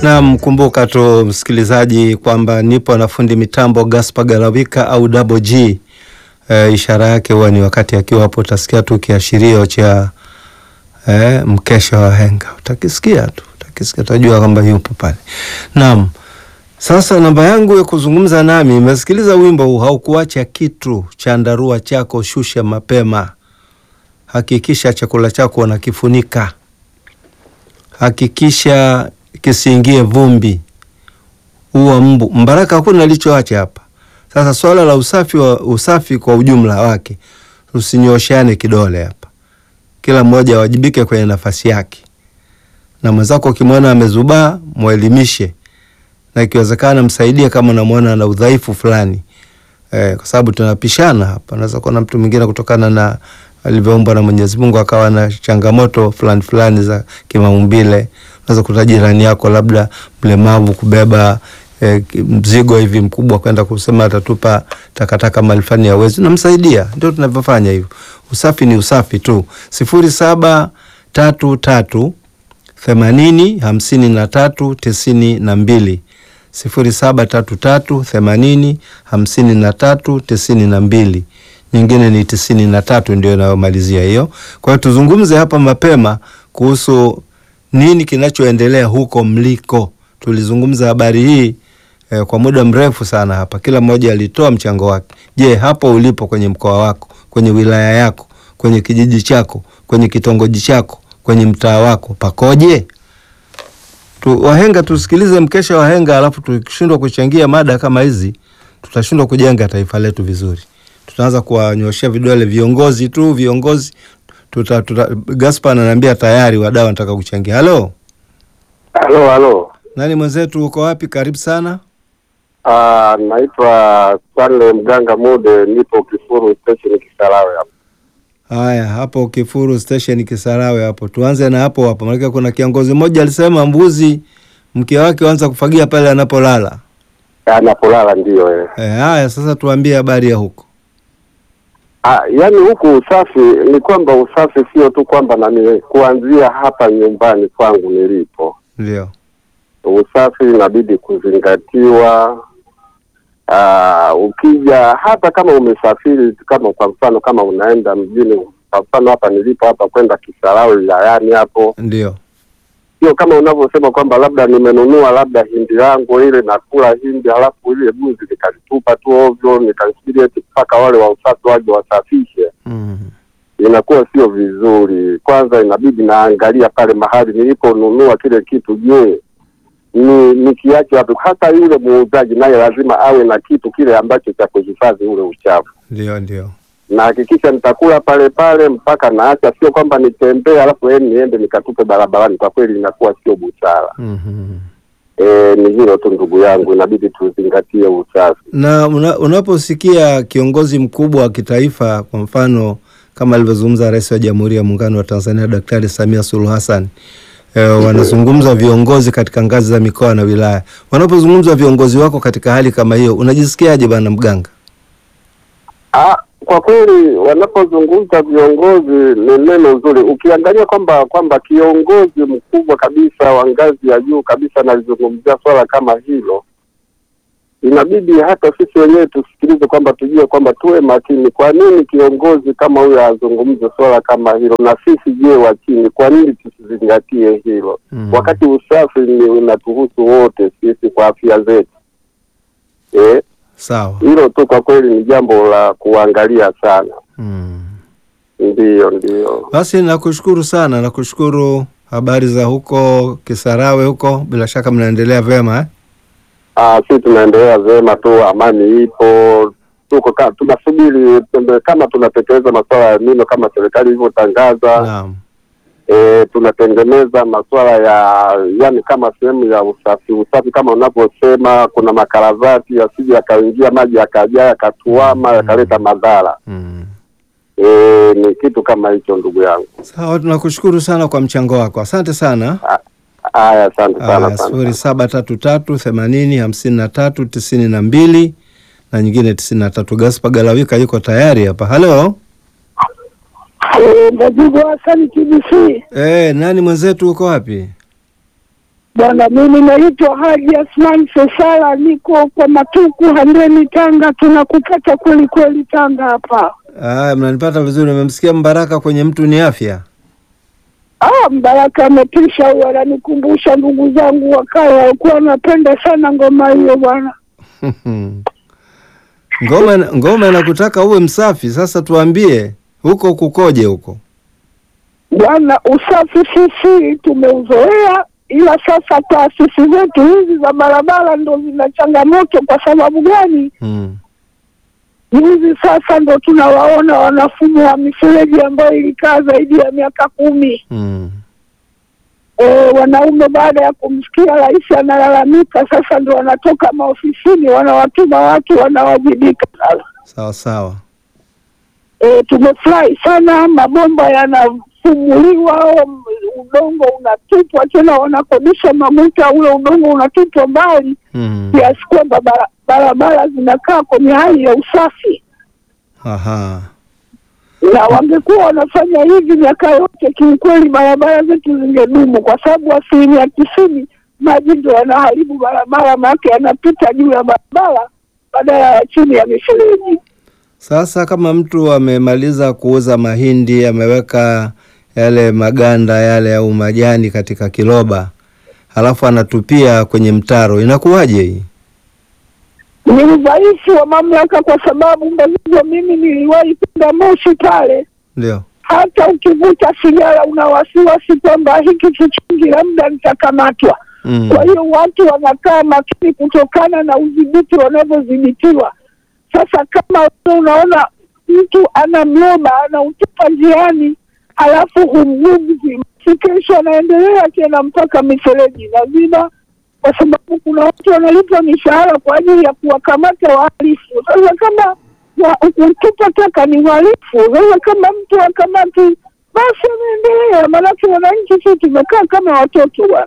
Naam, kumbuka tu msikilizaji kwamba nipo na fundi mitambo Gaspar Galawika au Double G. E, ishara yake huwa ni wakati akiwa hapo, utasikia tu kiashirio cha e, mkesha wa henga, utakisikia tu, utakisikia utajua kwamba yupo pale. Naam, sasa namba yangu ya kuzungumza nami, imesikiliza wimbo huu, haukuacha kitu, chandarua chako shusha mapema, hakikisha chakula chako unakifunika, hakikisha kisiingie vumbi, huwa mbu mbaraka, hakuna alichoacha hapa. Sasa swala la usafi wa usafi kwa ujumla wake, usinyoshane kidole hapa, kila mmoja awajibike kwenye nafasi yake, na mwenzako ukimwona amezubaa mwelimishe, na ikiwezekana msaidie kama unamwona ana udhaifu fulani eh, kwa sababu tunapishana hapa. Naweza kuona mtu mwingine kutokana na alivyoumbwa na Mwenyezi Mungu akawa na changamoto fulani fulani za kimaumbile. Unaweza kuta jirani yako labda mlemavu kubeba eh, mzigo hivi mkubwa kwenda kusema atatupa takataka mahali fulani hawezi, namsaidia. Ndio tunavyofanya hivyo. Usafi ni usafi tu. sifuri saba tatu tatu themanini hamsini na tatu tisini na mbili sifuri saba tatu tatu themanini hamsini na tatu tisini na mbili nyingine ni tisini na tatu ndio inayomalizia hiyo. Kwa hiyo tuzungumze hapa mapema kuhusu nini kinachoendelea huko mliko. Tulizungumza habari hii eh, kwa muda mrefu sana hapa, kila mmoja alitoa mchango wake. Je, hapo ulipo kwenye mkoa wako, kwenye wilaya yako, kwenye kijiji chako, kwenye kitongoji chako, kwenye mtaa wako pakoje? Tu, wahenga tusikilize mkesha wahenga, alafu tukishindwa kuchangia mada kama hizi tutashindwa kujenga taifa letu vizuri. Tutaanza kuwanyoshea vidole viongozi tu, viongozi tuta, tuta, Gaspar ananiambia tayari wadau wanataka kuchangia. Halo, Halo, halo. nani mwenzetu, uko wapi? Karibu sana. Ah, naitwa Stanley Mganga Mude, nipo Kifuru station Kisarawe hapa. Haya, hapo Kifuru station Kisarawe hapo, tuanze na hapo hapo, maana kuna kiongozi mmoja alisema mbuzi mke wake anza kufagia pale anapolala. Anapolala ndio eh. Eh, haya sasa tuambie habari ya huko. Ah, yaani huku usafi ni kwamba usafi sio tu kwamba nani kuanzia hapa nyumbani kwangu nilipo. Ndio. Usafi inabidi kuzingatiwa. Ah, ukija hata kama umesafiri kama kwa mfano kama unaenda mjini kwa mfano hapa nilipo hapa kwenda Kisarawe wilayani hapo Ndio. sio kama unavyosema kwamba labda nimenunua labda hindi yangu ile nakula hindi halafu ile buzi nikalitupa tu ovyo nikalisubiri eti mpaka wale wa usafi waje wasafishe Mm. inakuwa sio vizuri kwanza inabidi naangalia pale mahali niliponunua kile kitu je ni nikiache wapi hata yule muuzaji naye lazima awe na kitu kile ambacho cha kuhifadhi ule uchafu Ndio, ndio. na hakikisha nitakula pale pale mpaka naacha, sio kwamba nitembee alafu yeye niende nikatupe barabarani. Kwa kweli inakuwa sio busara. Mhm. E, ni hilo tu ndugu yangu, inabidi tuzingatie usafi. Na una, unaposikia kiongozi mkubwa wa kitaifa kwa mfano kama alivyozungumza Rais wa Jamhuri ya Muungano wa Tanzania Daktari Samia Suluhu Hassan e, wanazungumza viongozi katika ngazi za mikoa na wilaya. Wanapozungumza viongozi wako katika hali kama hiyo, unajisikiaje bwana Mganga? Ah, kwa kweli wanapozungumza viongozi ni neno zuri. Ukiangalia kwamba kwamba kiongozi mkubwa kabisa wa ngazi ya juu kabisa analizungumzia swala kama hilo, inabidi hata sisi wenyewe tusikilize, kwamba tujue kwamba tuwe makini. Kwa nini kiongozi kama huyo azungumze swala kama hilo, na sisi je, wa chini, kwa nini tusizingatie hilo? Mm. wakati usafi ni unatuhusu wote sisi kwa afya zetu eh, Sawa. hilo tu kwa kweli ni jambo la kuangalia sana. Mm. Ndiyo, ndiyo. Basi nakushukuru sana, nakushukuru. Habari za huko Kisarawe huko, bila shaka mnaendelea vyema eh? Ah, si tunaendelea vyema tu, amani ipo, tuko ka, tunasubiri tumbe- kama tunatekeleza masuala ya mino kama serikali ilivyotangaza. Naam. E, tunatengeneza masuala ya yani kama sehemu ya usafi usafi kama unavyosema, kuna makaravati yasije yakaingia maji yakajaa yakatuama Mm. yakaleta madhara. Mm. E, ni kitu kama hicho ndugu yangu. Sawa, tunakushukuru sana kwa mchango wako, asante sana. Haya, asante sana Aya, sana. sifuri saba tatu tatu themanini hamsini na tatu tisini na mbili na nyingine tisini na tatu. Gaspar Galawika yuko tayari hapa. Halo, Majibu Hasani TBC. eh, nani mwenzetu, uko wapi? Bwana, mimi naitwa Haji Asman Sesala, niko kwa Matuku Handeni, Tanga. Tunakupata kweli kweli Tanga hapa. Aya, mnanipata vizuri. Nimemsikia Mbaraka kwenye mtu ni afya. Ah, Mbaraka ametisha huyo, ananikumbusha ndugu zangu wakale walikuwa wanapenda sana ngoma hiyo bwana. Ngoma ngoma inakutaka uwe msafi. Sasa tuambie huko kukoje huko? Bwana, usafi sisi tumeuzoea, ila sasa taasisi zetu hizi za barabara ndo zina changamoto. Kwa sababu gani? Hmm. Juzi sasa ndo tunawaona wanafumua mifereji ambayo ilikaa zaidi ya miaka kumi. Hmm. E, wanaume baada ya kumsikia rais analalamika, sasa ndo wanatoka maofisini wanawatuma watu wanawajibika. Sasa Sawa sawa. e, tumefurahi sana, mabomba yanafumuliwa, m- udongo unatupwa tena, wanakodisha mamuta, ule udongo unatupwa mbali Hmm. kiasi kwamba bara- barabara zinakaa kwenye hali ya usafi Aha. na wangekuwa wanafanya hivi miaka yote, kiukweli barabara zetu zingedumu, kwa sababu asilimia tisini maji ndio yanaharibu barabara, maake yanapita juu ya barabara badala ya chini ya mifereji. Sasa kama mtu amemaliza kuuza mahindi, ameweka yale maganda yale au majani katika kiroba, halafu anatupia kwenye mtaro, inakuwaje hii? Ni udhaifu wa mamlaka, kwa sababu Mbazigwa, mimi niliwahi kwenda Moshi pale, Ndio. hata ukivuta sigara una wasiwasi kwamba hiki kichingi labda nitakamatwa. Mm. Kwa hiyo watu wanakaa makini kutokana na udhibiti wanavyodhibitiwa. Sasa kama wewe unaona mtu ana mloba anautupa njiani, halafu humguzi, si kesho anaendelea tena mpaka mifereji lazima, kwa sababu kuna watu wanalipwa mishahara kwa ajili ya kuwakamata wahalifu. Sasa kama wa- kutupa taka ni uhalifu, sasa kama mtu akamati, basi anaendelea, maanake wananchi si tumekaa kama watoto bwana.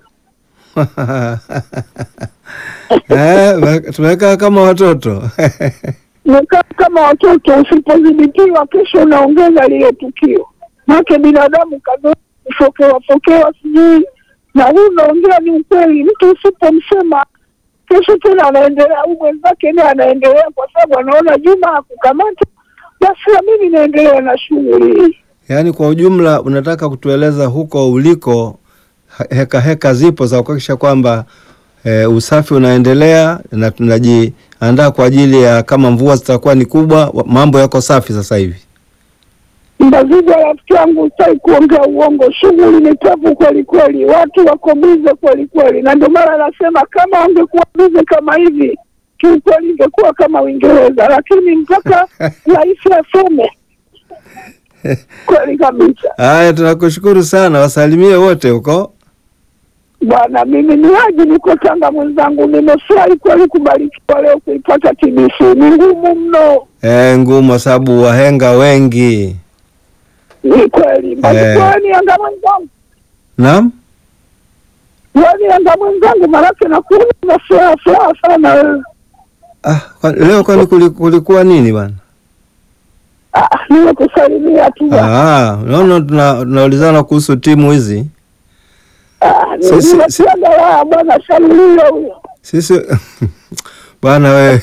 Eh, tumekaa kama watoto Umekaa kama watoto, usipodhibitiwa kesho unaongeza lile tukio. Make binadamu kazoea kufokewa fokewa, sijui na huu unaongea ni ukweli. Mtu usipomsema kesho tena anaendelea, huu mwenzake naye anaendelea, kwa sababu anaona Juma hakukamata, basi na mimi naendelea na shughuli hii. Yaani kwa ujumla unataka kutueleza huko uliko ha- heka heka zipo za kuhakikisha kwamba e, usafi unaendelea na tunajiandaa kwa ajili ya kama mvua zitakuwa ni kubwa, wa- mambo yako safi sasa hivi. Mbazigwa rafiki yangu, sitaki kuongea uongo, shughuli ni tabu kweli kweli, watu wako bize kweli kweli, na ndio maana nasema kama wangekuwa bize kama hivi, kiukweli ingekuwa kama Uingereza, lakini mpaka rais aseme kweli kabisa. Haya, tunakushukuru sana, wasalimie wote huko. Bwana, mimi ni Haji, niko Tanga mwenzangu, nimefurahi kweli kubarikiwa leo kuipata TBC. Ni ngumu mno, E, ngumu kwa sababu wahenga wengi. ni kweli. Mbarikiwa ni Yanga mwenzangu, Naam, wewe ni Yanga mwenzangu, maanake nakuona na furaha furaha sana wewe. ah, kwa, leo kwani kuli- kulikuwa nini bwana? Ah, nimekusalimia tu bwana. Ah, unaona tuna- tunaulizana kuhusu timu hizi Ah, si- si- nimetiaga raha bwana, shamlio huyo. sisi bwana wewe.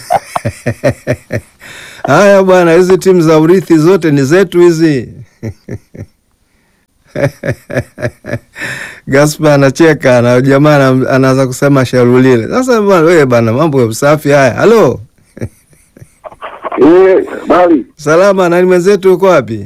Haya bwana, hizi timu za urithi zote ni zetu hizi. Gaspar anacheka na jamaa ana- anaanza kusema sharulile. Sasa bwana wewe bwana, mambo ya usafi haya. Halo, Eh, bali salama, nani mwenzetu uko wapi?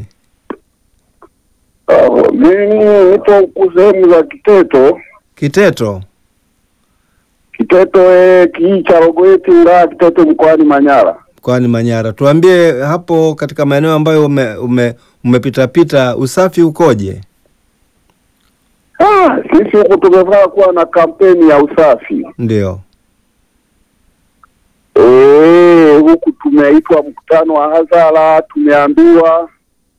uh, mimi nipo huku sehemu za Kiteto Kiteto. Kiteto eh, kijiji cha Rogoweti wilaya Kiteto mkoani Manyara. Mkoani Manyara. Tuambie hapo katika maeneo ambayo ume, ume, umepitapita usafi ukoje? Ah, sisi huku tumefaa kuwa na kampeni ya usafi Ndio. eh, huku tumeitwa mkutano wa hadhara, tumeambiwa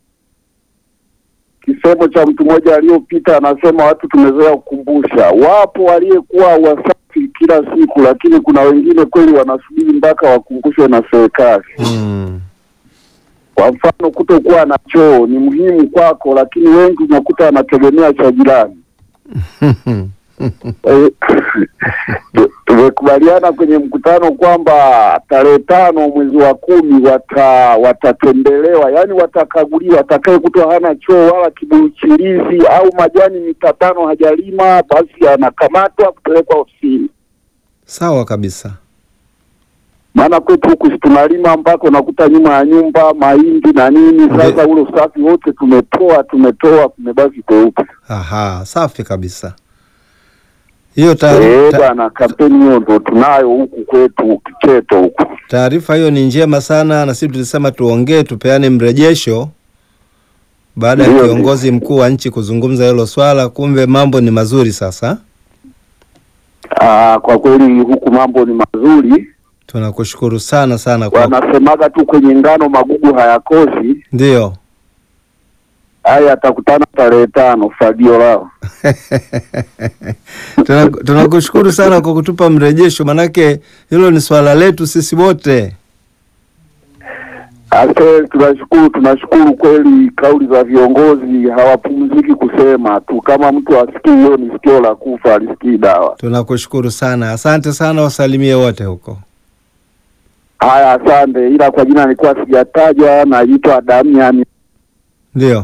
kisemo cha mtu mmoja aliyopita, anasema watu tumezoea kukumbusha. Wapo waliyekuwa wasafi kila siku, lakini kuna wengine kweli wanasubiri mpaka wakumbushwe na serikali. Mm. Kwa mfano, kutokuwa na choo ni muhimu kwako, lakini wengi unakuta wanategemea cha jirani. Eh, tu- tumekubaliana kwenye mkutano kwamba tarehe tano mwezi wa kumi wata watatembelewa, yaani watakaguliwa. Atakaye kutwa hana choo wala kibuchilizi au majani mita tano hajalima, basi anakamatwa kupelekwa ofisini. Sawa kabisa. Maana kwetu huku si tunalima mpaka unakuta nyuma ya nyumba mahindi na nini. Sasa Ndio. ule usafi wote tumetoa tumetoa, kumebaki kweupe. Aha, safi kabisa. Hiyo Eh taarifa bwana, kampeni hiyo ndo tunayo huku kwetu Kiteto huku. taarifa hiyo ni njema sana, na sisi tulisema tuongee, tupeane mrejesho baada ya Ndio, kiongozi mkuu wa nchi kuzungumza hilo swala. Kumbe mambo ni mazuri sasa. Ah, kwa kweli huku mambo ni mazuri, Tunakushukuru sana sana kwa wanasemaga tu kwenye ngano magugu hayakosi. ndio. Haya, atakutana tarehe tano fagio lao. Tuna- Tunakushukuru sana kwa kutupa mrejesho, manake hilo ni swala letu sisi wote. Ase, tunashukuru tunashukuru kweli, kauli za viongozi hawapumziki kusema tu, kama mtu asikii hiyo ni sikio la kufa, alisikii dawa. Tunakushukuru sana, asante sana, wasalimie wote huko. Haya, asante, ila kwa jina nilikuwa sijataja, naitwa Damian. Ndio.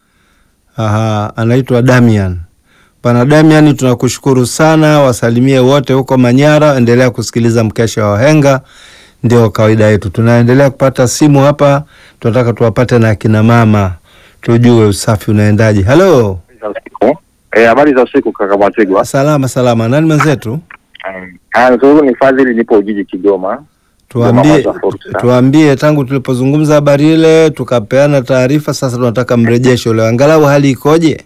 Aha, anaitwa Damian. Bwana Damian, tunakushukuru sana, wasalimie wote huko Manyara. Endelea kusikiliza mkesha wa wahenga, ndio kawaida yetu. Tunaendelea kupata simu hapa, tunataka tuwapate na akina mama, tujue usafi unaendaje. Halo, za usiku. Eh, habari za usiku kaka Mwategwa. salama salama. Nani mwenzetu? Um, ah, nzuri ni Fadhili, nipo Ujiji Kigoma. Tuambie, Mama za fursa. tuambie tangu tulipozungumza habari ile tukapeana taarifa, sasa tunataka mrejesho leo, angalau hali ikoje?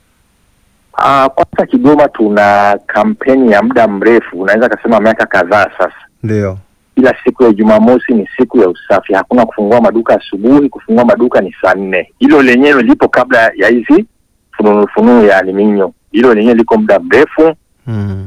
Ah, kwanza Kigoma tuna kampeni ya muda mrefu, unaweza kasema miaka kadhaa sasa. Ndio. Kila siku ya Jumamosi ni siku ya usafi, hakuna kufungua maduka asubuhi. Kufungua maduka ni saa nne. Hilo lenyewe lipo kabla ya hizi fununu fununu ya aliminyo, hilo lenyewe liko muda mrefu. Mm.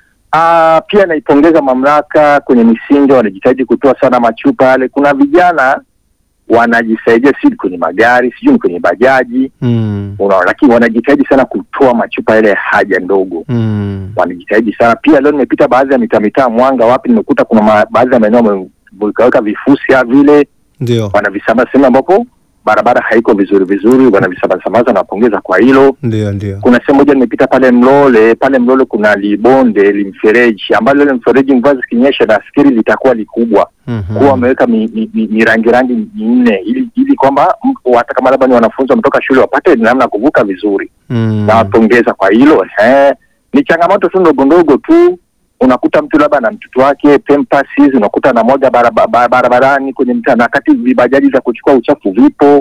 Ah, pia naipongeza mamlaka kwenye misingi, wanajitahidi kutoa sana machupa yale. Kuna vijana wanajisaidia si kwenye magari, sijui ni kwenye bajaji, Mm. unaona, lakini wanajitahidi sana kutoa machupa yale ya haja ndogo, Mm. wanajitahidi sana. Pia leo nimepita baadhi ya mitaa mitaa Mwanga wapi, nimekuta kuna ma, baadhi ya maeneo wameweka vifusi ya vile Ndio. wanavisambaza sehemu ambapo barabara haiko vizuri vizuri, wanavisambaza sambaza, nawapongeza kwa hilo Ndio, ndio. kuna sehemu moja nimepita pale Mlole, pale Mlole kuna libonde limfereji ambalo ile mfereji mvua zikinyesha nafikiri litakuwa likubwa, Mhm. kuwa wameweka mi, mi, mi, mirangi rangi minne ili ili kwamba mtu hata kama labda ni wanafunzi wametoka shule wapate namna ya kuvuka vizuri. Mm. Nawapongeza kwa hilo. Eh, ni changamoto tu ndogo ndogo tu unakuta mtu labda na mtoto wake Pampers hizi unakuta na moja baraba- ba- barabarani kwenye mtaa, na kati vibajaji za kuchukua uchafu vipo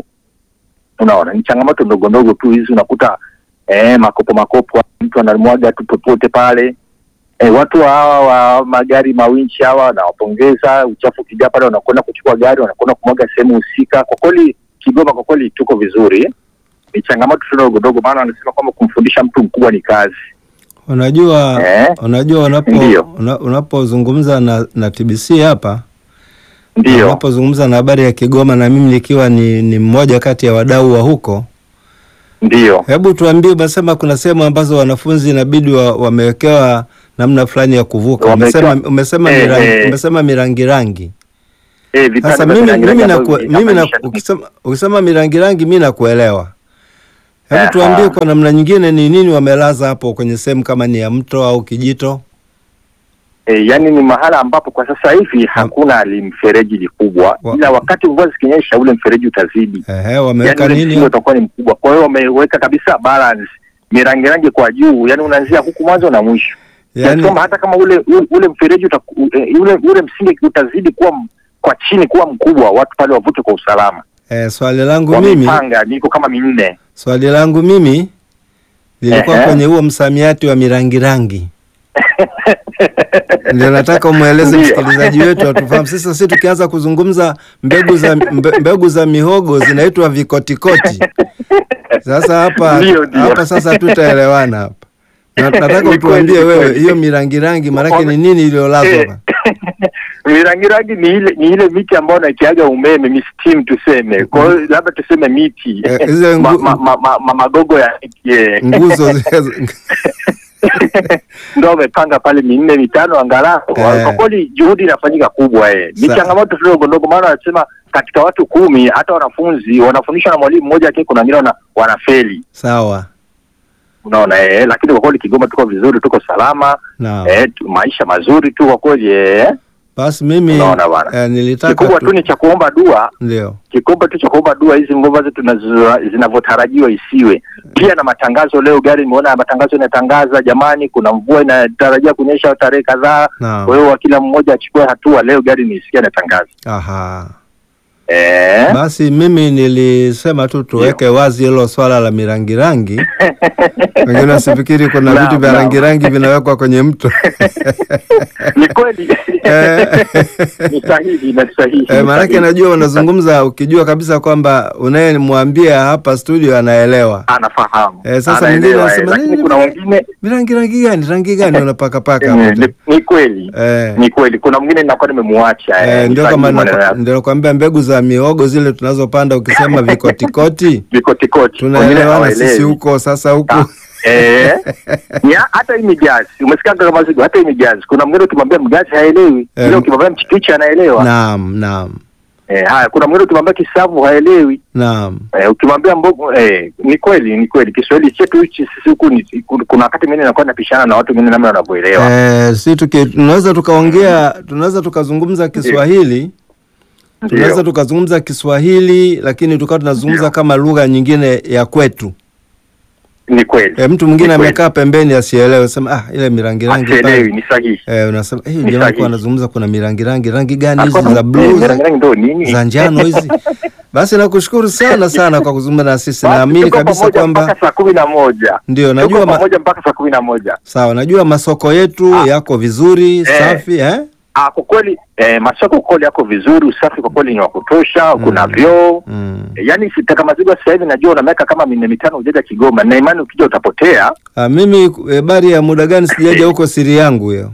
unaona ni changamoto ndogo ndogo tu hizi unakuta eh, makopo makopo mtu anamwaga tu popote pale eh, watu hawa wa magari mawinchi hawa nawapongeza uchafu ukijaa pale wanakwenda kuchukua gari wanakwenda kumwaga sehemu husika kwa kweli kigoma kwa kweli tuko vizuri ni changamoto tu ndogo ndogo maana wanasema kwamba kumfundisha mtu mkubwa ni kazi Unajua, Eh? unajua unapo Ndio. una, unapozungumza na, na TBC hapa ndio unapozungumza na habari ya Kigoma na mimi nikiwa ni, ni mmoja kati ya wadau wa huko, ndio hebu tuambie, umesema kuna sehemu ambazo wanafunzi inabidi wa, wamewekewa namna fulani ya kuvuka. Wamewekewa- Umesema, umesema, Eh, mirangi, eh. umesema mirangi rangi. eh, vipande Sasa vya mimi rangi mimi rangi na ambavyo mimi na vinatamanisha tu. ukisema ukisema mirangi rangi mimi nakuelewa. Hebu Aha. tuambie kwa namna nyingine ni nini wamelaza hapo kwenye sehemu kama ni ya mto au kijito? E, yani ni mahala ambapo kwa sasa hivi hakuna limfereji likubwa, Wa- ila wakati mvua zikinyesha ule mfereji utazidi, Ehe, yani wameweka ule nini? msingi utakuwa ni mkubwa. Kwa hiyo wameweka kabisa balance, mirangi rangi kwa juu, yani unaanzia huku mwanzo na mwisho Yani, yani, kwamba hata kama ule ule, ule mfereji utaku, ule, ule msingi utazidi kuwa m- kwa chini kuwa mkubwa, watu pale wavute kwa usalama. eh, swali langu mimi Wamepanga niko kama minne swali langu mimi lilikuwa Ehe. kwenye huo msamiati wa mirangi rangi. Ndio nataka umweleze Ndio. msikilizaji wetu atufahamu. Sasa sisi tukianza kuzungumza mbegu za mbe, mbegu za mihogo zinaitwa vikotikoti. Sasa hapa Ndio, ndio. hapa sasa tutaelewana hapa. Na- Nataka Ni kweli, utuambie ni wewe kweli. hiyo mirangi rangi maanake ni Wame- nini iliyolazwa Eh, hapa? mirangi rangi ni ile ni ile miti ambayo nakiaga umeme ni steam tuseme, kwa hiyo labda tuseme miti Eh, hizo ma, ngu- ma, ma, ma, ma, magogo ya miti eh. Nguzo zile ndo wamepanga pale minne mitano angalau. Eh. Kwa kweli juhudi inafanyika kubwa eh. Ni Sa- changamoto tu ndogo ndogo, maana wanasema katika watu kumi hata wanafunzi wanafundishwa na mwalimu mmoja, lakini kuna wengine wana, wanafeli Sawa. unaona eh, lakini kwa kweli Kigoma tuko vizuri, tuko salama Naam. eh, tu, maisha mazuri tu kwa kweli eh. Basi mimi Unaona bwana. eh, nilitaka Kikubwa tu ni cha kuomba dua ndio. kikubwa tu cha kuomba dua hizi mvua ambazo tunazo- zinavyotarajiwa isiwe. Pia na matangazo leo, gari nimeona matangazo inatangaza, jamani, kuna mvua inatarajia kunyesha tarehe kadhaa. Naam. Kwa hiyo kila mmoja achukue hatua. Leo gari nisikia inatangaza Aha. eh. Basi mimi nilisema tu tuweke wazi hilo swala la mirangirangi. Wengine wasifikiri kuna Naam, vitu vya naam. rangi rangi vinawekwa kwenye mto. Ni kweli Eh. ni sahihi na sahihi. Eh, ni maanake sahihi. najua unazungumza ukijua kabisa kwamba unayemwambia hapa studio anaelewa. anafahamu Eh, sasa Anaelewa, mwingine eh, anasema, lakini "Nini kuna bwana?" wengine Mirangi rangi gani? Rangi gani unapaka paka eh, hapo? ni, ni kweli Eh. ni kweli, kuna mwingine ninakuwa nimemuacha Eh, eh, ndio ni kama sahihi maneno nako- yako. ndio nakwambia mbegu za miogo zile tunazopanda ukisema vikotikoti vikotikoti Wengine tunaelewana sisi hawaelewi. huko sasa huku Ah, eh, ya, hata hii mijazi umesikia kama zigo, hata hii mijazi kuna mwingine ukimwambia mgazi haelewi, Eh, ile ukimwambia mchikichi anaelewa. naam naam Eh, haya kuna mwingine ukimwambia kisavu haelewi. naam Eh, ukimwambia mbogo eh, ni kweli ni kweli Kiswahili chetu hichi sisi huku ni kuna wakati mwingine inakuwa napishana na watu wengine namna wanavyoelewa. eh, si tuki, tunaweza tukaongea tunaweza tukazungumza Kiswahili tunaweza Ndio. tukazungumza Kiswahili lakini tukawa tunazungumza Ndio. kama lugha nyingine ya kwetu Ni kweli. eh, mtu mwingine Ni kweli. amekaa pembeni asielewe sema ah ile mirangi rangi Asielewi pale ni sahihi. eh, unasema eh, Ni jamaa sahihi. kwa anazungumza kuna mirangi rangi rangi gani hizi Alikuwa- za eh, blue za- rangi rangi ndo nini? za njano hizi. Basi nakushukuru sana sana kwa kuzungumza na sisi. Basi Naamini tuko kabisa pamoja kwamba mpaka saa kumi na moja ndio, tuko najua ma, pamoja mpaka saa kumi na moja. sawa, najua masoko yetu Ah. yako vizuri safi eh? Ah, kwa kweli eh, masoko kwa kweli yako vizuri, usafi kwa kweli ni wa kutosha, kuna vyoo Mm. Eh, yaani sitaka mazigo sasa hivi najua una miaka kama minne mitano hujaja Kigoma na imani ukija utapotea. Ah, mimi habari ya muda gani sijaja huko, siri yangu hiyo.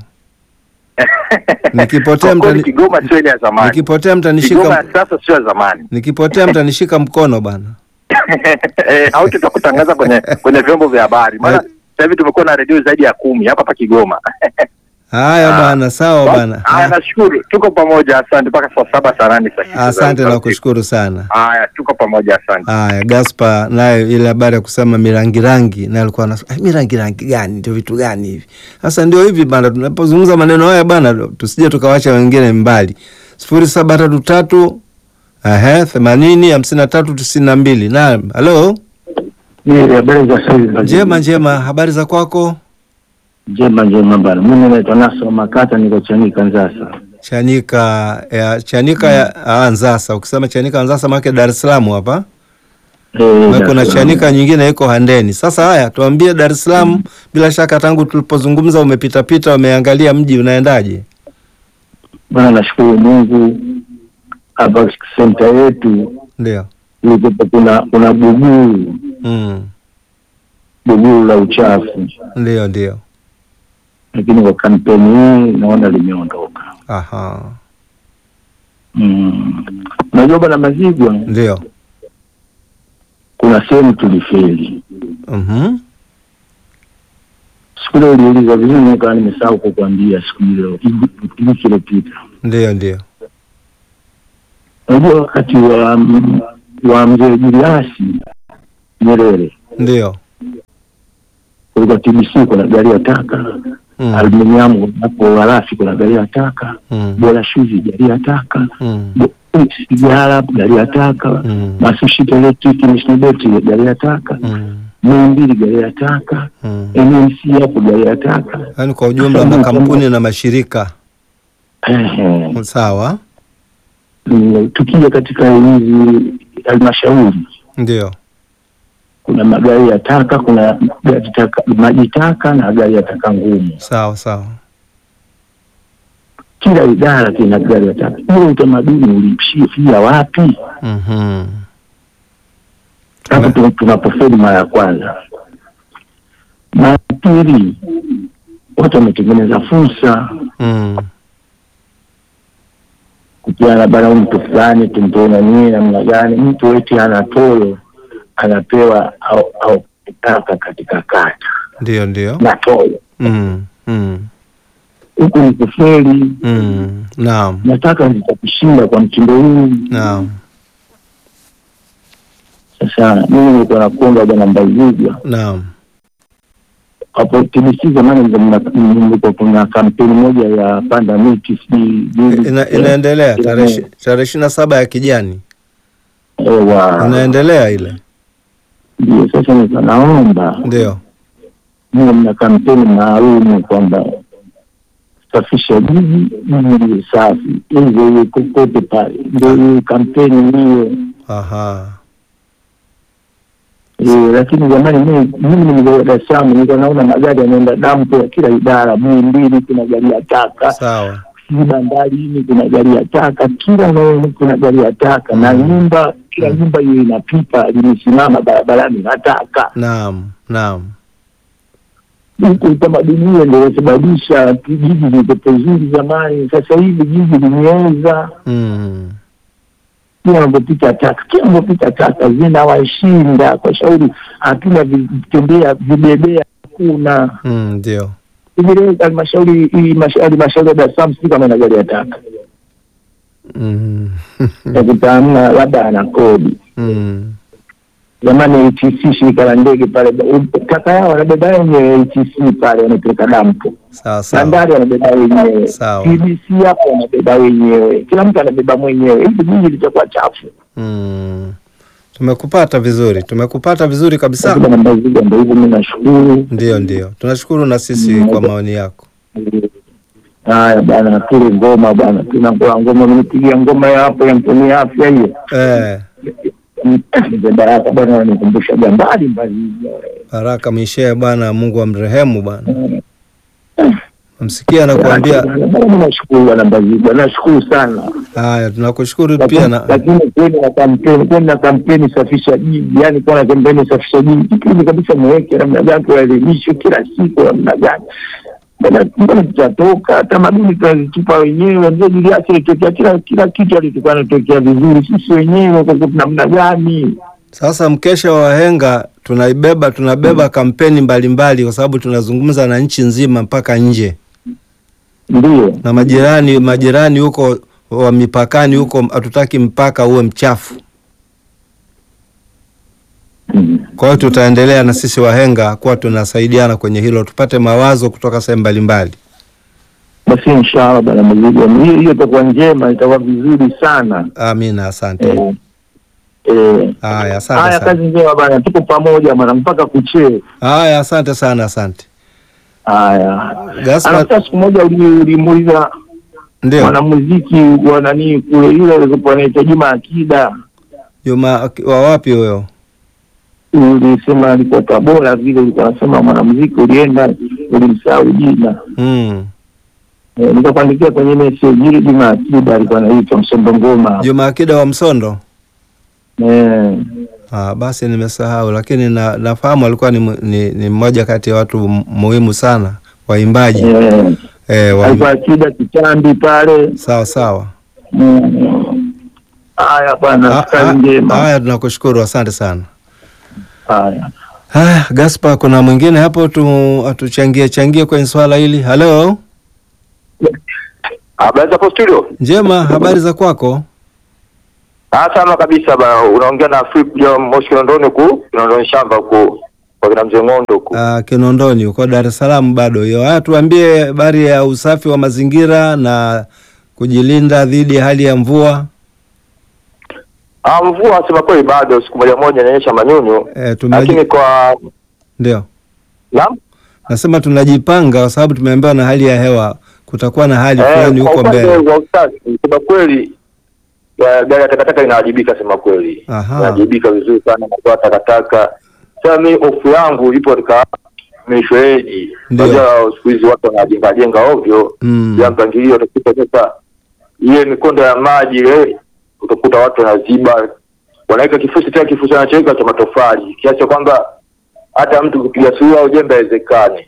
Nikipotea Kwa kweli mtani, Kigoma sio ile ya zamani. nikipotea Kigoma mtanishika, ya sasa sio ya zamani. nikipotea mtanishika mkono bana. Eh, au tutakutangaza kwenye kwenye vyombo vya habari. Maana Eh. sasa hivi tumekuwa na redio zaidi ya kumi hapa pa Kigoma. Haya Ah. bana, sawa bana. Haya, Ah, nashukuru. Tuko pamoja, asante mpaka saa saba saa nane saa tisa Asante za na usiku. kushukuru sana. Haya, tuko pamoja, asante. Haya, Gaspar nayo ile habari ya kusema mirangi rangi, naye alikuwa anasema "Eh, mirangi rangi gani? Ndio vitu gani hivi? Sasa ndio hivi bana, tunapozungumza maneno haya bana, tusije tukawacha wengine mbali. sifuri saba tatu tatu ehe themanini hamsini na tatu tisini na mbili. Naam, halo, Ni habari za sasa hivi. njema njema, habari za kwako? Njema njema bana. Mimi naitwa Naso Makata niko Chanika Nzasa. Chanika ya Chanika ya ah, Nzasa. Ukisema Chanika Nzasa, maana Dar es Salaam hapa Eh, na Dar kuna es Salaam. Chanika nyingine iko Handeni. Sasa haya, tuambie Dar es Salaam, bila shaka tangu tulipozungumza umepitapita, umeangalia mji unaendaje? Bana, nashukuru Mungu hapa senta yetu Ndio. ilikuwa kuna kuna buguu Mm. buguu la uchafu, Ndio, ndio. lakini kwa kampeni hii naona limeondoka. Aha. Mm. Unajua bana Mazigwa, Ndio. kuna sehemu tulifeli. Mhm. Siku ile uliuliza vizuri, nikawa nimesahau kukwambia siku ile wiki iliyopita. Ndio, ndio. Unajua wakati wa wa mzee Juliasi Nyerere Ndio. kulikuwa TBC kuna gari ya taka Mm. aluminiamu hapo Walafi kuna gari ya taka Mm. Bora Shuzi gari ya taka Mm. Bo- sigara gari ya taka Mm. Masushita Electric Mishnebeti gari ya taka Mm. Muhimbili gari ya taka Mm. MNC hapo gari ya taka Yaani kwa ujumla makampuni na mashirika. Ehe. Sawa. Mm, tukija katika hizi halmashauri Ndio. kuna magari ya taka kuna gari taka maji taka na gari ya taka ngumu Sawa, sawa. kila idara kina gari ya taka huo utamaduni ulishia wapi Mhm. hapo tu- tunapofeli mara ya kwanza mara ya pili watu wametengeneza fursa Mm. kupiana bara mtu fulani tumpona nini namna gani mtu eti ana tolo anapewa au, au taka katika kata ndio ndio. na toyo. Mm, mm, Huku ni kufeli. mm. Naam, Nataka nitakushinda kwa mtindo huu. naam, Sasa mimi nilikuwa nakuomba bwana Mbazigwa naam. hapo TBC zamani ndio mna- nilikuwa kuna kampeni moja ya panda miti sijui juzi. Ina, inaendelea Ina- tarehe ishi- tarehe ishirini na saba ya kijani Ewa. inaendelea ile, Ndio sasa nilikuwa naomba ndio. niwe mna kampeni maalum kwamba safisha jiji jiji liwe safi, hivyo iwe kokote pale, ndio hiyo kampeni hiyo. Aha, Eh, lakini jamani, mimi mimi nimekuwa Dar es Salaam, nilikuwa naona magari yanaenda dampo ya kila idara, Muhimbili kuna gari ya taka, sawa. sijui bandarini kuna gari ya taka, kila eneo kuna gari ya taka, na nyumba kila nyumba hiyo ina pipa limesimama barabarani na taka. Naam, naam. Huku utamaduni huo ndio unasababisha jiji lilikuwa zuri zamani, sasa hivi jiji limeoza. Mm. kila wanapopita taka kila wanapopita taka zinawashinda kwa shauri, hatuna vitembea vibebea, hakuna Mm, ndio. hivi leo halmashauri hii masha- halmashauri ya Dar es Salaam sijui kama ina gari ya taka Mm. takuta hamna, labda ana kodi. Mm. Zamani ATC shirika la ndege pale, u- taka yao wanabeba wenyewe ATC pale, wanapeleka dampo. Sawa sawa. Bandari wanabeba wenyewe, Sawa. TBC hapo wanabeba wenyewe, kila mtu anabeba mwenyewe. Hivi jiji litakuwa chafu. Mm. Tumekupata vizuri, tumekupata vizuri kabisa. Lakini namba zile ndio hivyo, mimi nashukuru. Ndio, ndio. Tunashukuru na sisi kwa maoni yako. Haya bana, tule ngoma bana, tunakula ngoma. Mnipigia ngoma ya hapo ya mtumia afya hiyo Eh, mzee Baraka bwana, wanikumbusha mbali mbali. Baraka Mishe bwana, Mungu amrehemu bwana. Msikia anakuambia Mimi nashukuru bwana Mbazigwa, nashukuru sana, haya, tunakushukuru pia lakini na lakini kweli na kampeni, kweli na kampeni safisha jiji, yani kwa na kampeni safisha jiji, kipindi kabisa mweke namna gani, tuwaelimishwe kila siku namna gani Mbona- mbona tutatoka tamaduni tunazitupa wenyewe. Mzee Julius alitokea kila kila kitu alikuwa anatokea vizuri, sisi wenyewe kwa sababu namna gani? sasa mkesha wa wahenga tunaibeba, tunabeba kampeni mbalimbali, kwa sababu tunazungumza na nchi nzima mpaka nje Ndio na majirani, majirani huko wa mipakani huko, hatutaki mpaka uwe mchafu. Mm. Kwa hiyo tutaendelea na sisi wahenga kuwa tunasaidiana kwenye hilo, tupate mawazo kutoka sehemu mbalimbali. basi, inshallah bwana Mzigo, hiyo hiyo itakuwa njema, itakuwa vizuri sana. Amina, asante. Eh, eh. Haya, asante Haya, sana. kazi njema bwana, tuko pamoja bwana mpaka kuchee. Haya, asante sana, asante. Haya, Gaspar, alafu siku moja uli- ulimuuliza ndio mwanamuziki wa nani kule, yule alikuwa anaitwa Juma Akida, Juma wa wapi huyo? ulisema alikuwa Tabora vile, ulikuwa unasema mwanamuziki ulienda, ulimsahau jina Mm. Eh, nikakuandikia kwenye message ile Juma Akida alikuwa anaitwa Msombo Ngoma. Juma Akida wa Msondo. Eh, Ah, basi nimesahau, lakini na, nafahamu alikuwa ni, mu- ni, ni mmoja kati ya watu mu- muhimu sana waimbaji. eh, Eh, wa, alikuwa Akida Kitambi pale. sawa sawa. Mm. Haya bwana, Ah, kazi ah, njema. Haya, tunakushukuru, asante sana. Haya. Haya, Gaspar, kuna mwingine hapo tu atuchangie changie kwenye swala hili. Halo, Habari hapo studio? njema, habari za kwako? Ah, salama kabisa ba, unaongea na Flip John Moshi Kinondoni huku, Kinondoni shamba huku kwa kina mzee Ng'ondo huku. Ah, Kinondoni uko Dar es Salaam bado hiyo. Haya, tuambie habari ya usafi wa mazingira na kujilinda dhidi ya hali ya mvua. Ah, mvua sema kweli bado siku moja moja inaonyesha manyunyu, Eh, tumeji... lakini kwa ndio naam nasema tunajipanga kwa sababu tumeambiwa na hali ya hewa kutakuwa na hali fulani eh, kwa huko upande mbele. wa usafi sema kweli ya, gari ya takataka inawajibika sema kweli, Aha. inawajibika vizuri sana kutoa takataka. Sasa mi hofu yangu ipo katika mifereji. Ndio. Unajua siku hizi watu wanajenga jenga ovyo Mm. ya mpangilio, utakuta sasa ile mikondo ya maji ile, utakuta watu wanaziba, wanaweka kifusi tena, kifusi anachoweka cha matofali, kiasi cha kwamba hata mtu kupiga suluhu au jembe haiwezekani.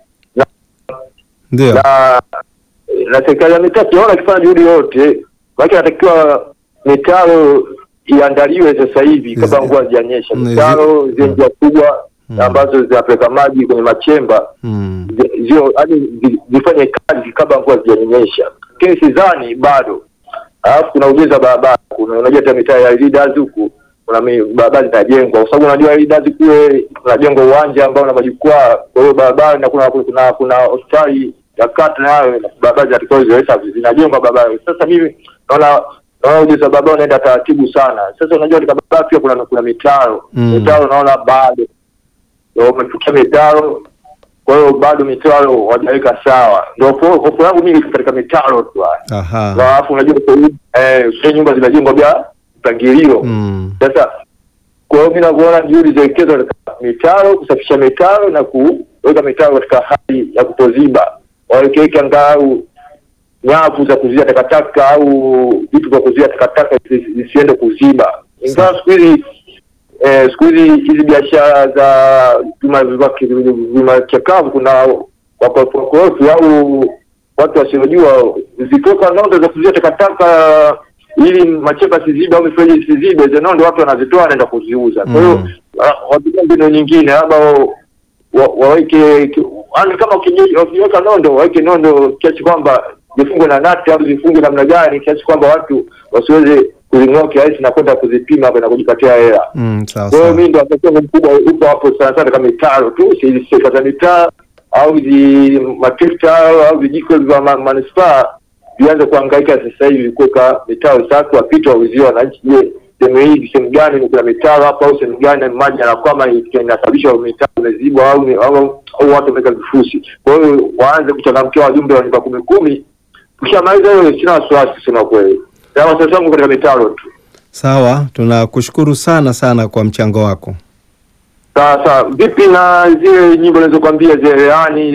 Ndio. Na na serikali ya mitaa sijaona ikifanya juhudi yote, maana inatakiwa mitaro iandaliwe sasa hivi kabla Zi- mvua hazijanyesha, zi- mitaro ziwe njia kubwa Mm. ambazo zinapeleka maji kwenye machemba Mm. zi- zio hadi zi- zifanye kazi kabla mvua zijanyesha, lakini sidhani bado. Alafu kuna ujenzi wa barabara, kuna unajua hata mitaa ya leaders huku kuna mi- barabara zinajengwa, kwa sababu unajua leaders kule kunajengwa uwanja ambao una majukwaa, kwa hiyo barabara na kuna kuna kuna hospitali ya kata nayo na barabara zinatakiwa ziweza zinajengwa barabara. Sasa mimi naona naona ujenzi wa barabara unaenda taratibu sana. Sasa unajua katika barabara pia kuna kuna mitaro Mm. mitaro naona bado ndio umefikia mitaro kwa hiyo bado mitaro hawajaweka sawa. Ndio hofu hofu yangu mimi katika mitaro tu haya. Na Aha. alafu unajua kwa hiyo, eh sio nyumba zinajengwa bila mpangilio. Mm. Sasa kwa hiyo mimi nakuona juhudi ziwekezwe katika mitaro, kusafisha mitaro na kuweka mitaro katika hali ya kutoziba. Wawekeke angalau nyavu za kuzuia takataka au vitu vya kuzuia takataka zisi- zisiende kuziba. Ingawa siku hizi eh, siku hizi hizi biashara za vyuma vyuma- vyuma chakavu kuna wakorofi wakorofi au watu wasiojua zitoka nondo za kuzuia takataka ili machemba sizibe au mifereji isizibe, hizo nondo watu wanazitoa wanaenda kuziuza. Kwa hiyo Mm. ah, watumia mbinu nyingine labda wa- waweke ki- yaani kama ukiji- wakiweka nondo waweke nondo kiasi kwamba zifungwe na nati au zifungwe namna gani kiasi kwamba watu wasiweze kuzing'oa kirahisi na kwenda kuzipima na kujipatia hela. Mm. Sawa Kwa hiyo sawa. mimi ndo mtazamo mkubwa upo hapo sana sana kama mitaro tu, si hizi sekta za mitaa au hizi matrekta au vijiko vya ma- manispaa vianze kuhangaika sasa hivi kuweka mitaro safi, wapite wauzie wananchi, je, sehemu hii sehemu gani kuna mitaro hapo au sehemu gani maji yanakwama inasababisha mitaro imezibwa au au au watu wameweka vifusi. Kwa hiyo waanze kuchangamkia wajumbe wa nyumba kumi kumi. Tukishamaliza hiyo, sina wasiwasi kusema kweli, na wasiwasi wangu katika mitaro tu. Sawa, tunakushukuru sana sana kwa mchango wako. Sawa sawa. Vipi na zile nyimbo nilizokwambia zile reani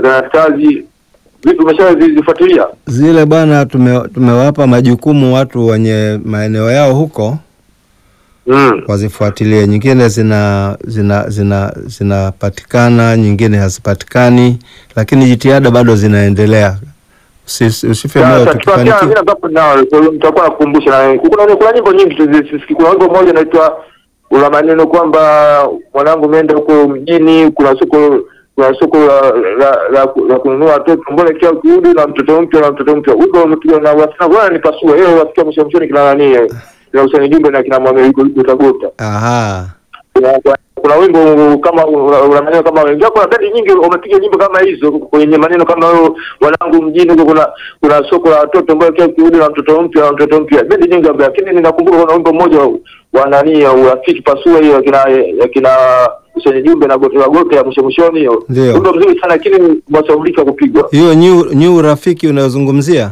kazi vipi, umeshazifuatilia? Zile bwana, tume, tumewapa majukumu watu wenye maeneo yao huko Mm. wazifuatilie. Nyingine zina zina zina zinapatikana, nyingine hazipatikani, lakini jitihada bado zinaendelea. Usi- Usife moyo Sasa tutakiana mimi tukifanikiwa. na kapo nao, kwa hiyo nitakuwa nakukumbusha na kuna kuna nyimbo nyingi tu zisisikii. Kuna wimbo mmoja inaitwa una maneno kwamba mwanangu umeenda huko mjini, kuna soko kuna soko la la, la, la kununua watoto, mbona kila ukirudi na mtoto mpya na mtoto mpya. Wimbo umepigwa na wasichana, bwana nipasua yeye, wasikia mwisho mwishoni kina nani yeye, kina Hussein Jumbe na kina Mwame yuko yuko Tagota. Aha. kuna, kuna wimbo kama una una maneno kama wengi kuna bendi nyingi wamepiga nyimbo kama hizo kwenye maneno kama hayo wanangu mjini huko kuna kuna soko la watoto ambayo kila kirudi na mtoto mpya na mtoto mpya bendi nyingi ambayo lakini ninakumbuka kuna wimbo mmoja wa- wa nani ya urafiki pasua hiyo akina akina Hussein Jumbe na gote la gote ya mwisho mwishoni hiyo Ndio. wimbo mzuri sana lakini wasaulika kupigwa Hiyo new, new rafiki unayozungumzia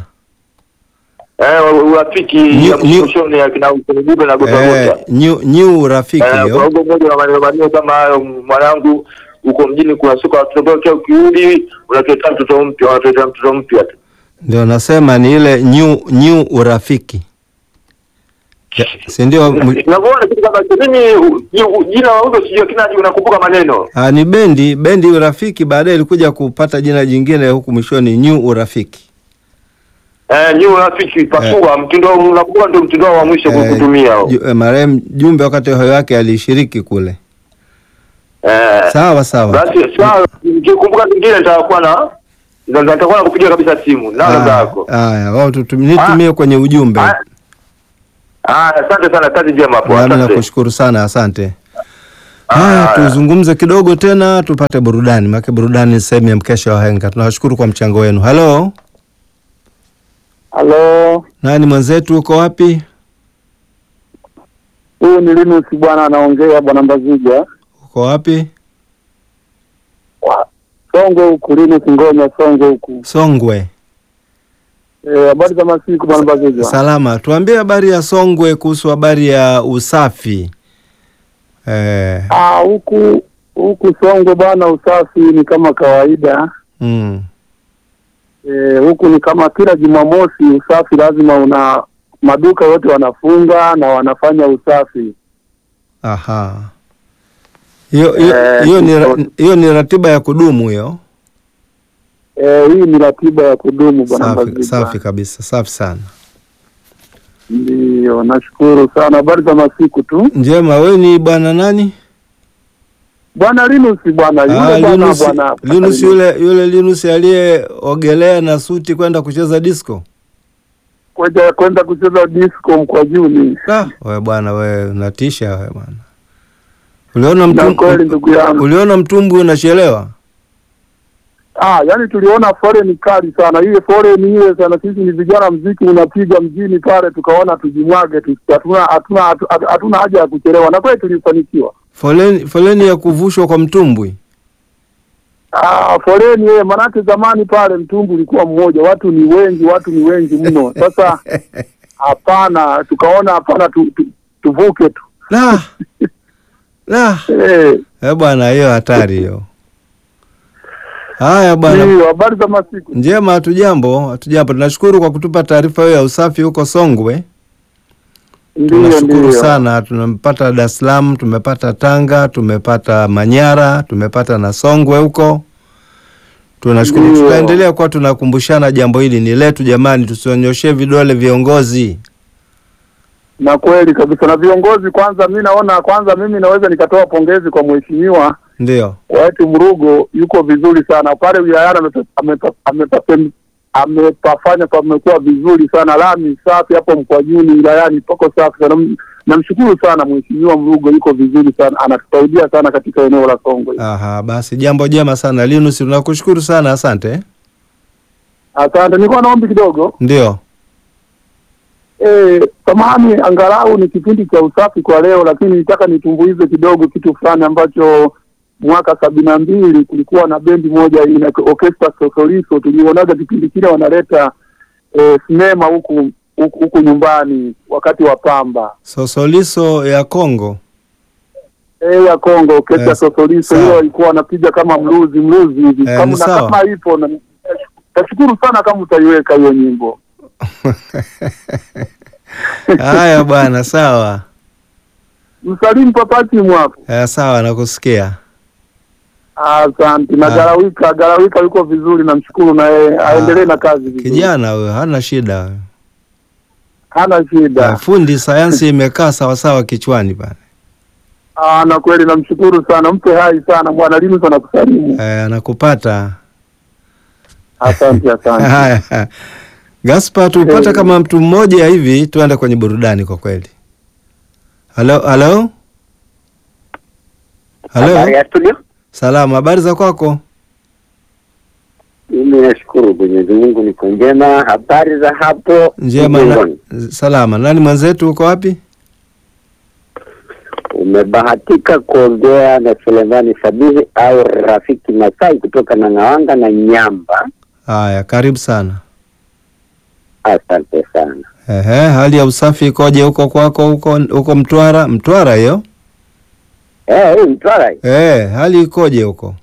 eh urafiki New- ya mwisho new- mwishoni ya kina Hussein Jumbe na gote la eh, gote new, new rafiki Eh, kuna hiyo wimbo mmoja na maneno maneno kama hayo, mwanangu, uko mjini kuna soko la watoto ambao kila ukirudi unatuletea mtoto mpya, unatuletea mtoto mpya tu. ndio nasema ni ile new, new urafiki Ya, si ndio? mu- Unavyoona kitu kama hicho, mimi u- u- jina la wimbo sijui, lakini unakumbuka maneno Ah, ni bendi bendi urafiki, baadaye ilikuja kupata jina jingine huku mwishoni, new urafiki. eh, ni urafiki pasua, mtindo unakumbuka, ndio mtindo wa mwisho Eh, kutumia Ju- eh, marehemu Jumbe wakati wa uhai wake alishiriki kule. eh. Sawa sawa. Basi sawa, nikikumbuka kingine nitakuwa na ndio nitakuwa nakupigia kabisa simu na namba Ah, yako. Haya, wao tutum- nitumie kwenye ujumbe. Ah, ah, asante sana, kazi njema hapo, Nami asante. nakushukuru sana, asante. Haya, Ah, tuzungumze kidogo tena, tupate burudani, maana burudani ni sehemu ya mkesha wa henga. Tunawashukuru kwa mchango wenu. Halo, Halo, nani mwenzetu, uko wapi? huyu ni Linus bwana, anaongea bwana Mbazija Uko wapi? Songwe huku, Linus Ngonya Songwe huku. Songwe. Eh, habari za masiku bwana Mbazija? Salama. Tuambie habari ya Songwe kuhusu habari ya usafi. Eh, Ah, huku huku Songwe bwana, usafi ni kama kawaida. mm, Eh, huku ni kama kila Jumamosi usafi lazima una maduka yote wanafunga na wanafanya usafi. aha. Hiyo hiyo Eh, hiyo ni ra- so- hiyo ni ratiba ya kudumu hiyo. Eh, hii ni ratiba ya kudumu bwana Safi, Mbazija. safi kabisa, safi sana. Ndio, nashukuru sana. Habari za masiku tu. Njema, wewe ni bwana nani? bwana Linus bwana Ah, yule bwana Linus, bwana Linus yule yule Linus aliyeogelea na suti kwenda kucheza disco. kwenda kwenda kucheza disco Mkwajuni. Ah, wewe bwana wewe unatisha wewe bwana. Uliona Na mtum, kweli ndugu yangu, uliona mtumbwi unachelewa? ah, yani tuliona foleni kali sana, ile foleni ile sana. Sisi ni vijana, mziki unapiga mjini pale, tukaona tujimwage tu, hatuna hatuna hatu- hatuna haja ya kuchelewa, na kweli tulifanikiwa. Foleni foleni ya kuvushwa kwa mtumbwi. Ah, foleni yeye, manake zamani pale mtumbu ulikuwa mmoja, watu ni wengi, watu ni wengi mno. Sasa hapana, tukaona hapana, tu, tu, tuvuke tu La. La. eh, Eh bwana hiyo hatari hiyo. Haya bwana. ndio habari za masiku. Njema, hatujambo, hatujambo. Tunashukuru kwa kutupa taarifa hiyo ya usafi huko Songwe. Ndio, Tunashukuru ndio. sana. Tumepata Dar es Salaam, tumepata Tanga, tumepata Manyara, tumepata na Songwe huko. Tunashukuru. Ndio. Tutaendelea kuwa tunakumbushana jambo hili ni letu jamani, tusionyoshe vidole viongozi. Na kweli kabisa, na viongozi kwanza, mi naona kwanza, mimi naweza nikatoa pongezi kwa mheshimiwa Ndio. Waiti Mrugo, yuko vizuri sana pale wilayani, amepa- amepa- amepa- amepafanya pamekuwa vizuri sana, lami safi hapo Mkwajuni wilayani pako safi sana. M- Namshukuru sana mheshimiwa Mrugo, yuko vizuri sana, anatusaidia sana katika eneo la Songwe. Aha, basi jambo jema sana Linus, tunakushukuru sana, asante. Asante, nilikuwa na ombi kidogo Ndio. Eh, samahani, angalau ni kipindi cha usafi kwa leo, lakini nitaka nitumbuize kidogo kitu fulani ambacho mwaka sabini na mbili kulikuwa na bendi moja ina orchestra Sosoliso, tulionaga kipindi kile wanaleta eh, sinema huku huku huku nyumbani wakati wa Pamba Sosoliso ya Kongo. eh, ya Kongo orchestra Eh, Sosoliso, sawa. hiyo walikuwa wanapiga kama mluzi mluzi hivi Eh, kama ni na sawa. kama ipo na tashukuru sana kama utaiweka hiyo nyimbo. Haya bwana, sawa. Msalimu papati mwapo. Eh, sawa nakusikia. Asante na Ah. Garawika, Garawika yuko vizuri, namshukuru na yeye aendelee na kazi vizuri, Kijana huyo hana shida. huyo. hana Eh, shida. fundi sayansi imekaa sawasawa kichwani pale. Ah, na kweli namshukuru sana, mpe hai sana bwana Linus anakusalimu. Eh, anakupata. Asante, asante. Haya. Gaspar, tupata Eh. kama mtu mmoja hivi tuende kwenye burudani kwa kweli. Halo, halo? Habari Halo? ya studio. Salama, habari za kwako? Mimi nashukuru Mwenyezi Mungu niko njema. Habari za hapo Njema na, mjengoni? salama. Nani mwenzetu uko wapi? Umebahatika kuongea na Selemani Sabihi au Rafiki Masai kutoka Nang'awanga na Nyamba. Haya, karibu sana. Asante sana. Ehe, hali ya usafi ikoje huko kwako huko huko Mtwara? Mtwara hiyo? Eh, hii Mtwara hii. Eh, hali ikoje huko?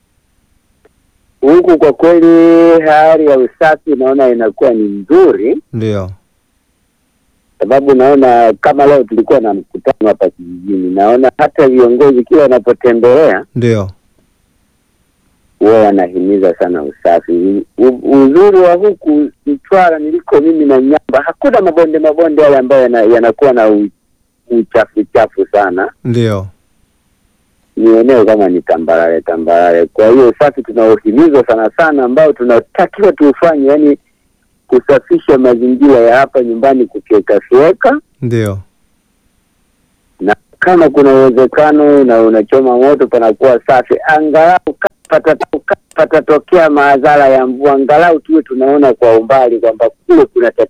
huku kwa kweli hali ya usafi naona inakuwa ni nzuri, Ndio. sababu naona kama leo tulikuwa na mkutano hapa kijijini, naona hata viongozi kila wanapotembelea Ndio. huwa wanahimiza sana usafi. U, uzuri wa huku Mtwara niliko mimi na Nyamba, hakuna mabonde mabonde yale ambayo yana- yanakuwa na u- uchafu chafu sana. Ndio. Ni eneo kama ni tambarare tambarare. Kwa hiyo usafi tunaohimizwa sana sana, ambao tunatakiwa tuufanye, yani kusafisha mazingira ya hapa nyumbani, kufyekafyeka Ndio. na kama kuna uwezekano na unachoma moto panakuwa safi, angalau pata- patatokea madhara ya mvua, angalau tuwe tunaona kwa umbali kwamba kule kuna tatizo